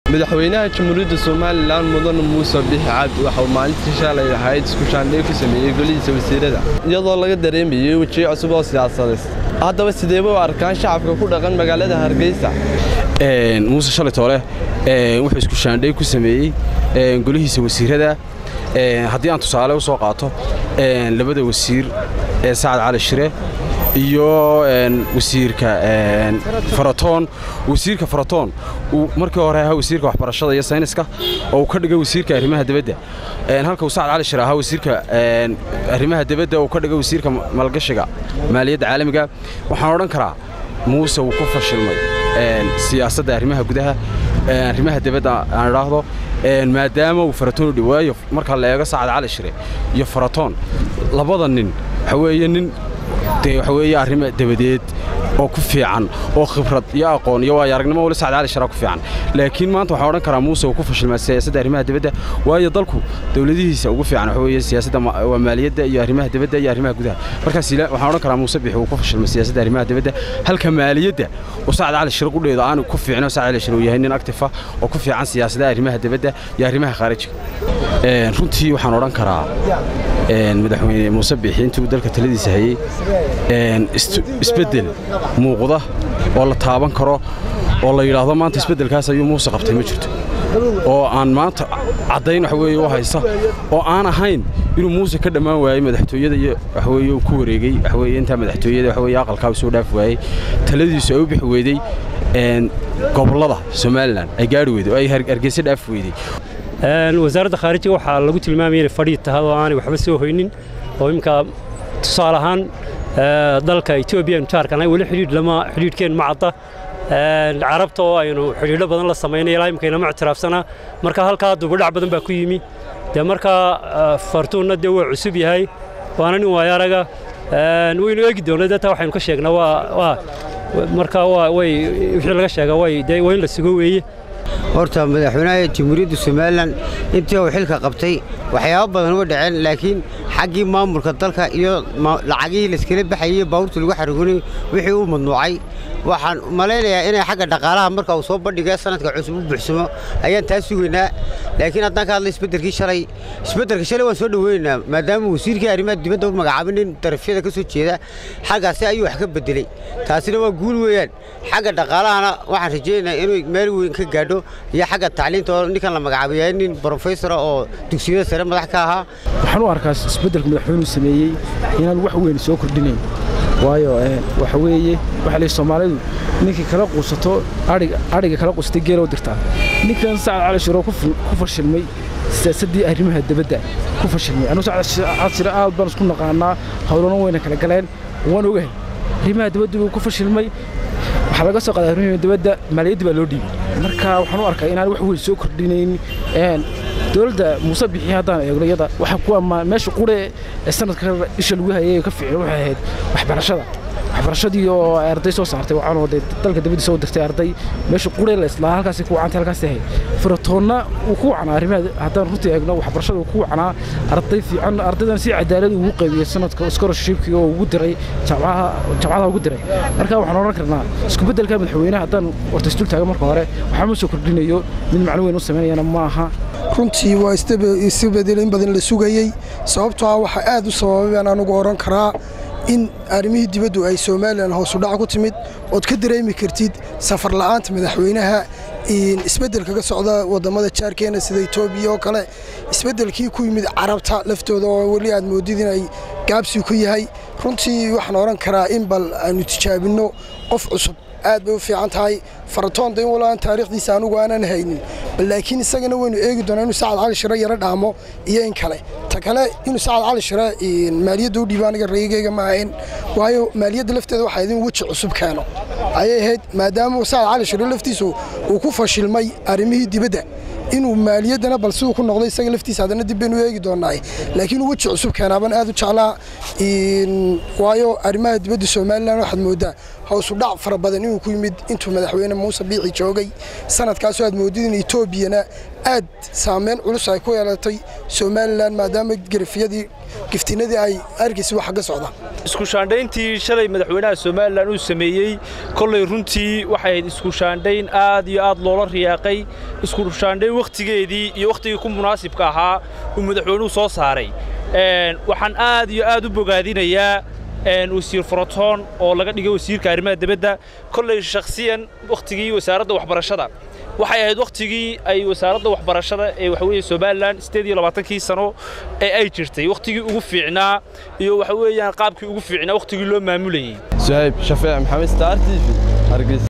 madaxweynaha jamhuuriyadda somalilan mudane muuse bixi cabdi waxauu maalintii shalay ahayd iskushaandhey ku sameeyey golihiisa wasiirada iyadoo laga dareemayey wejiyo cusub oo siyaasadeed haddaba sideeba u arkaan shacabka ku dhaqan magaalada hargeysa muuse shalay toole wuxuu iskushaandhey ku sameeyey golihiisa wasiirada haddii aan tusaale u soo qaato labada wasiir ee sacad cali shire iyo wasiirka faratoon wasiirka faratoon uu markii hore ahaa wasiirka waxbarashada iyo sayniska oo uu ka dhigay wasiirka arrimaha dibadda halka uu sacad cali shire ahaa wasiirka arrimaha dibadda uu ka dhigay wasiirka maalgashiga maaliyadda caalamiga waxaan odhan karaa muuse wuu ku fashilmay siyaasadda arrimaha gudaha arrimaha dibadda aan idhaahdo maadaama uu faratoon u dhawaayo marka la eego sacad cali shire iyo faratoon labada nin waxa weeye nin dee waxa weeye arrimo dabadeed oo ku fiican oo khibrad iyo aqoon iyo waayo aragnimo wali sacad cali shira ku fiican laakiin maanta waxaan odhan karaa muuse uu ku fashilmaa siyaasadda arrimaha dibadda waayo dalku dawladihiisa ugu fiican waxa weeye siyaasadda waa maaliyadda iyo arrimaha dibadda iyo arrimaha gudaha markaas waxaan odhan karaa muuse bixi uu ku fashilmay siyaasadda arrimaha dibadda halka maaliyadda uu sacad cali shira qudheeda aan ku fiicno sacad cali shira uu yahay nin actifa oo ku fiican siyaasadda arrimaha dibadda iyo arrimaha khaarijiga runtii waxaan odhan karaa madaxweyne muuse bixi intuu dalka taladiisa hayey isbeddel muuqda oo la taaban karo oo la yidhaahdo maanta isbeddelkaas ayuu muuse qabtay ma jirto oo aan maanta caddayn wax weeye u haysta oo aan ahayn inuu muuse ka dhammaan waayey madaxtooyada iyo waxweeye uu ku wareegey waxweeye intaa madaxtooyada waxweeye aqalkaa soo dhaaf waayey taladiisu ay u bixi weydey gobollada somalilan ay gaari weyday oo ay hargeysa dhaaf weydey wasaaradda khaarijiga waxaa lagu tilmaamaya inay fadhii tahay oo aanay waxba soo hoynin oo imminka tusaale ahaan dalka etoobiya aynu jaarkanahay weli xidhiidh lama xidhiidhkeen ma cadda carabta oo aynu xidhiidho badan la samaynay ilaa imika inama ictiraafsanaa marka halkaa dubadhac badan baa ku yimi dee markaa fartuunna dee waa cusub yahay waana nin waayaraga waynu eegi doonay dee taa waxaynu ka sheegnaa waa marka way wixii laga sheegaa way dee waa in la sugo weeye horta madaxweynaha jamhuuriyadda somalilan intii uu xilka qabtay waxyaabo badan uga dhaceen laakiin xaggii maamulka dalka iyo lacagihii layskala baxayey baabuurta lagu xarigunay wixii uu madnuucay waxaan malaynayaa inay xagga dhaqaalaha marka uu soo bandhigay sanadka cusub u buuxsamo ayaan taa sugaynaa laakiin haddaan ka hadlay isbeddelkii shalay isbeddelka shalay waan soo dhoweynaynaa maadaama wasiirkii arrimaha dibadda u magacaabay nin darafyada ka soo jeeda xaggaasi ayuu wax ka beddelay taasina waa guul weeyaan xagga dhaqaalahana waxaan rajaynayaa inuu meel weyn ka gaadho iyo xagga tacliinta oo ninkan la magacaabay yahay nin brofesora oo dugsiyada sare madax ka ahaa waxaan u arkaa isbeddelka madaxweynuhu sameeyey inaan wax weyn soo kordhinayn waayo waxa weeye waxa la soomaalidu ninkii kala quusato adhiga kala quusatay geela u dirtaa ninkan sacad cali shiro ku fashilmay siyaasaddii arrimaha dibadda ku fashilmay anugu sacad cali shiro aad baan isku naqaanaa howlana wayna kala galeen waan ogahay arrimaha dibadda buu ku fashilmay waxaa laga soo qaaday arrimaha dibadda maaliyadda baa loo dhiibay marka waxaan u arkaa inaan wax weyn soo kordhinayn dowladda muuse bixi haddaan eegno iyada waxa kuwa meesha qure ee sanadka isha lagu hayay ka fiicin waxay ahayd waxbarashada waxbarashadii oo arday soo saartay waxaanoo dee dalka dibaddiisa u dirtay arday meesha qure la islaa halkaasi ku wacantay halkaasi ahayd furatoonna uu ku wacnaa arrimaha haddaan runtii eegno waxbarashada uu ku wacnaa arday fiican ardaydan si cadaalad ugu qaybiyey sanadka scholarshipkii oo ugu diray jaamacadaha ugu diray marka waxaan odhan karnaa isku beddelka madaxweynaha haddaan horta isdul taagan marka hore waxaa ma soo kordhinayo mid macno weyn u samaynayana ma aha runtii waa isbedel in badan la sugayey sababtoo ah waxaa aad u sababay baan anugu odhan karaa in arrimihii dibaddu ay somalilan hoosudhac ku timid ood ka dareemi kartid safar la'aanta madaxweynaha isbeddelka ka socda waddammada jaarkeena sida etoobiya oo kale isbeddelkii ku yimid carabta laftooda oo weli aad moodid inay gaabsi ku yahay runtii waxaan odhan karaa in bal aanu tijaabinno qof cusub aad bay u fiican tahay faratoonda in walaan taariikhdiisa anugu aanan haynin bal laakiin isagana waynu eegi doonaa inuu sacad cali shire yaro dhaamo iyo in kale ta kale inuu sacad cali shire maaliyadda u dhiibo aniga rayigayga ma ahayn waayo maaliyadda lafteeda waxaa idin weji cusub keeno ayay ahayd maadaama sacad cali shire laftiisu uu ku fashilmay arrimihii dibadda inuu maaliyaddana bal siduu ku noqday isaga laftiisa haddana dib baynu eegi doonaa laakiin weji cusub keenaaban aad u jeclaa waayo arrimaha dibadda somalilan waxaad mooddaa howsu dhac fara badan inuu ku yimid intuu madaxweyne muuse biici joogay sanadkaasoo aad moodid in etoobiyana aad saameyn culus ay ku yeelatay somalilan maadaama garafiyadii giftinadii ay argaysa wax ka socdaan isku shaandhayntii shalay madaxweynaha somalilan uu sameeyey kollay runtii waxay ahayd isku shaandhayn aad iyo aad loola riyaaqay isku shaandhayn wakhtigeedii iyo wakhtigii ku munaasibka ahaa uu madaxweynuhu soo saaray waxaan aad iyo aad u bogaadinayaa wasiir forotoon oo laga dhigay wasiirka arrimaha dibadda kollay shakhsiyan wakhtigii wasaaradda waxbarashada waxay ahayd wakhtigii ay wasaaradda waxbarashada ee waxa weeye somalilan siddeed iyo labaatankii sano ee ay jirtay wakhtigii ugu fiicnaa iyo waxa weeyaan qaabkii ugu fiicnaa wakhtigii loo maamulayey suhayb shafeec maxamed star t v hargeysa